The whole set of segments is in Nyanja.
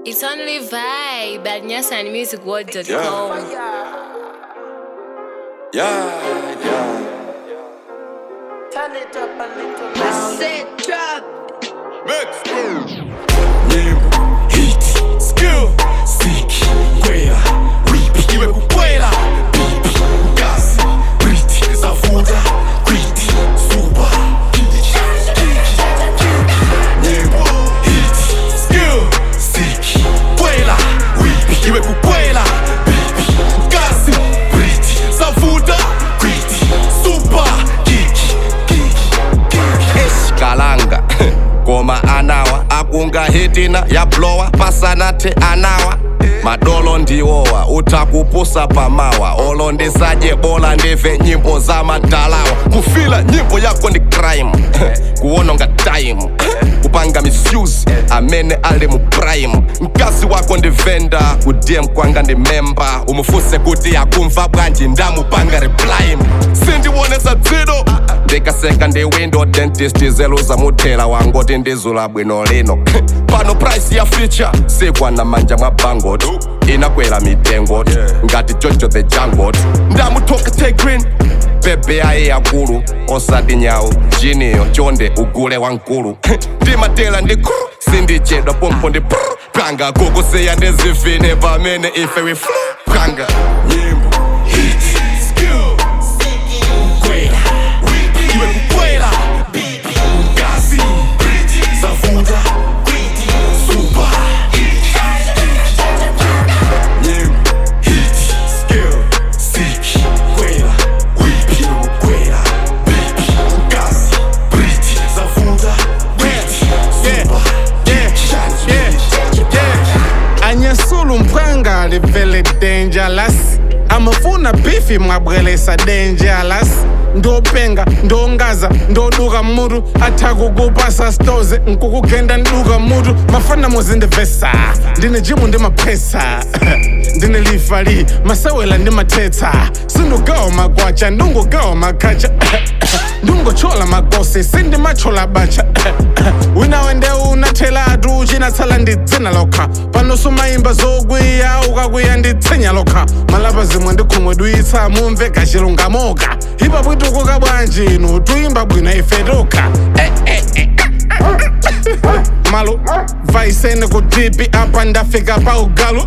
It's only vibe at nyasanmusicworld.com. Yeah, yeah. Turn it up a little louder. Set drop. Mix. Nyimbo, hit, skill, siki, kwela, whip, iwe kukwela, bibi, gas, briti, zavuta, kwiti, suba, Nyimbo, hit, skill, siki, kwela, whip, iwe kukwela, bibi, gas, briti, zavuta, kwiti, suba, kiki, eshikalanga ngoma anawa akunga hitina yablowa pasanathe anawa madolo ndiwowa uthakupusa pamawa olo ndisadye bola ndive nyimbo zamadalawa kufila nyimbo yako ndi crime kuwononga time kupanga misuse amene ali mu prime mkazi wako ndi venda kudm kwanga ndi memba umufuse kuti akumva bwanji ndamupanga reply sindiwonesa dzido ndikaseka ndi window dentist zeluza muthela wangoti ndizula bwino lino pano price ya feature sikwana manja mwa bangot inakwera mitengo ngati jojo the jangot ndamuthoka tegrin bebe ayi yakulu osati nyawu jiniyo chonde ugule wankulu ndimatela ndi kru sindichedwa pompo ndi pru panga kukusiya ndizivine pamene ife we flu panga nyimbo hit skill kwela whip iwe kukwela bibi gazi briti zavuta kwiti suba nyimbo hit skill siki kwela whip iwe kukwela bibi gazi briti zavuta kwiti suba anyesula umphanga livele dangerous amafuna bifi mwabwelesa dangerous ndopenga ndongaza ndoduka mutu athakukupasa stoze nkukugenda nduka mutu mafana muzindivesa ndine jimu ndi maphesa ndine lifali masewela ndi mathetsa sindugawa magwacha ndungugawa makhacha ndungochola magosi sindimachola bacha wina wende unathelatu uchinatsala ndidzina lokha pano sumayimba zokwiya ukakwiya nditsenya lokha malapa zimwe ndikhumwe duyitsa mumve kachilungamoka ipa bwitukuka bwanji inu tuyimba bwino ife tokha malo vaisene kutipi apa ndafika pa ugalu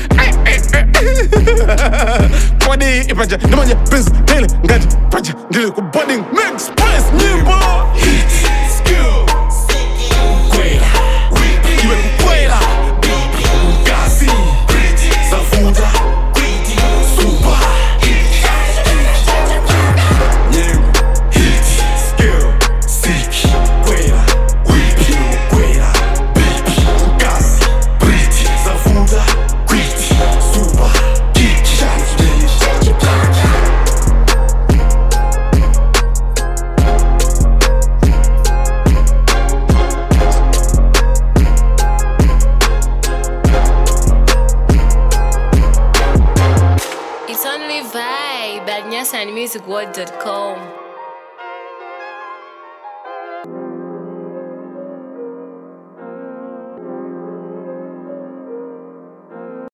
kodi ipaja ndimanje prince dele ngati paja ndili ku boarding next place nyimbo hit skill kwela whip iwe kukwela bibi gazi briti zavuta kwiti suba nyimbo hit skill siki kwela whip iwe kukwela bibi gazi briti zavuta kwiti suba kiki It's only vibe at nyasanmusicworld.com.